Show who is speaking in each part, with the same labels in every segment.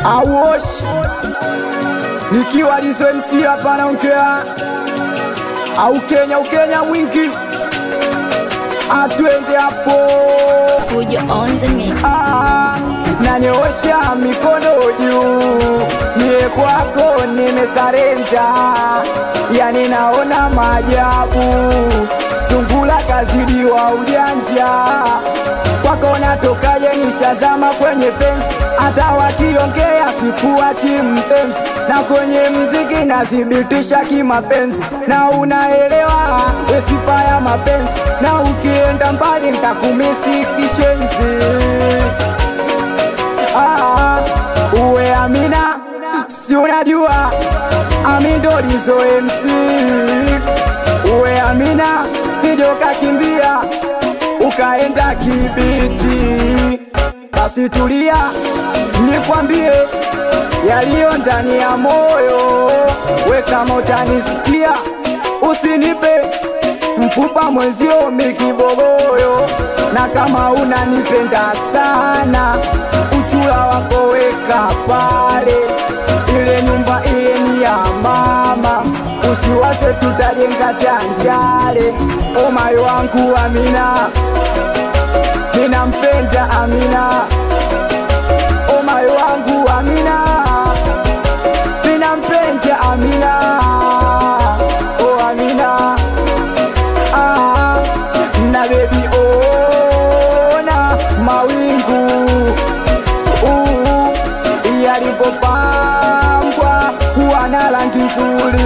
Speaker 1: Awosh nikiwa Lizo MC hapa naongea, au Kenya ukenya mwingi, atwende hapo
Speaker 2: Fujo on the mix.
Speaker 1: Ah, nanyoosha mikono juu, mie kwako nimesarenja, yani naona maajabu, sungula kazidiwa ujanja, kwako natokaje, nishazama kwenye penzi, hata wakiongea sikuachi mpenzi, na kwenye mziki nathibitisha kimapenzi, na unaelewa wesipa ya mapenzi, na ukienda mbali ntakumisi kishenzi. Ah, uwe Amina, si unajua Ami ndo Lizo MC. Uwe Amina, sijo kakimbia ukaenda Kibiti. Basi tulia, nikwambie yaliyo ndani ya moyo. We kama utanisikia, usinipe mfupa mwenzio mikibogoyo, na kama unanipenda sana, uchula wako weka pale, ile nyumba ile ni ya mama, usiwase tutajenga tanjale. O moyo wangu Amina, ninampenda Amina, o moyo wangu Amina, ninampenda Amina, o Amina ah, na baby ona mawingu uh, yalipopambwa huwa na rangi nzuri,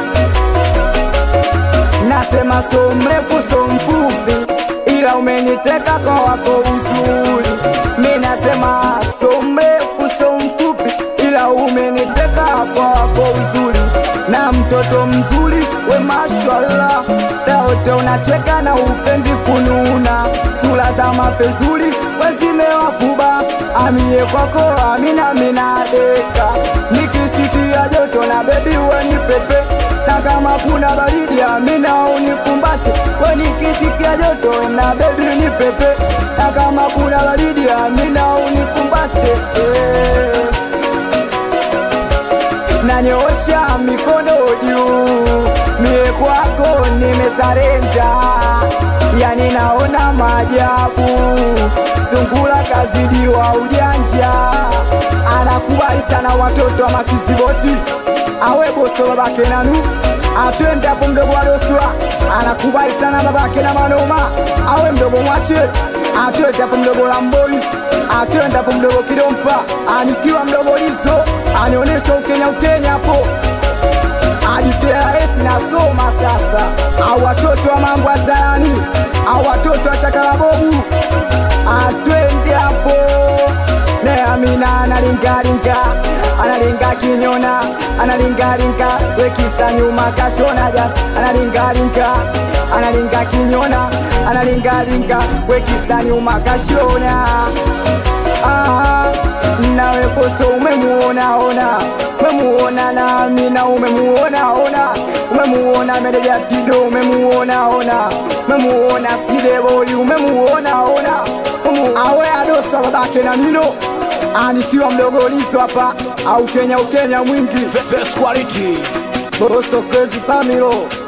Speaker 1: nasema so mrefu so mfupi, ila umeniteka kwa wako uzuri. Mi nasema so mrefu so mfupi, ila umeniteka kwa wako uzuri, na mtoto mzuri we mashallah, daote unacheka na upendi kununa, sura za mapezuri wezimewafuba, amie kwako amina minadeka, nikisikia joto na bebi weni pepe na kama kuna baridi amina unikumbate, we nikisikia joto na bebi ni pepe, na kama kuna baridi amina unikumbate eh nanyoosha mikono juu, mie kwako nimesarenda, yani naona maajabu, sungula kazidiwa ujanja, anakubali sana watoto wa machiziboti, awe bosto babake nanu atwende hapo mdogo wa doswa, anakubali sana babake na manoma, awe mdogo mwache atwende hapo mdogo la mboi atwende hapo mdogo kidompa anikiwa mdogo lizo anionyesha ukenya ukenya hapo adiprs nasoma sasa au watoto wa mambo ya zarani au watoto wa chakalabobu atwende hapo ne amina analingalinga analinga kinyona analingalinga wekisa nyuma kashonaja analingalinga analinga kinyona analingalinga wekisa nyuma kashona ah, nawe posto umemuona ona umemuona na amina umemuona ona umemuona medeja tido umemuona ona umemuona sideboi umemuona ona Umu- awe adosa babake na nino anikiwa mdogo lizo hapa au kenya ukenya mwingi
Speaker 3: Best quality.
Speaker 1: bosto kezi pamilo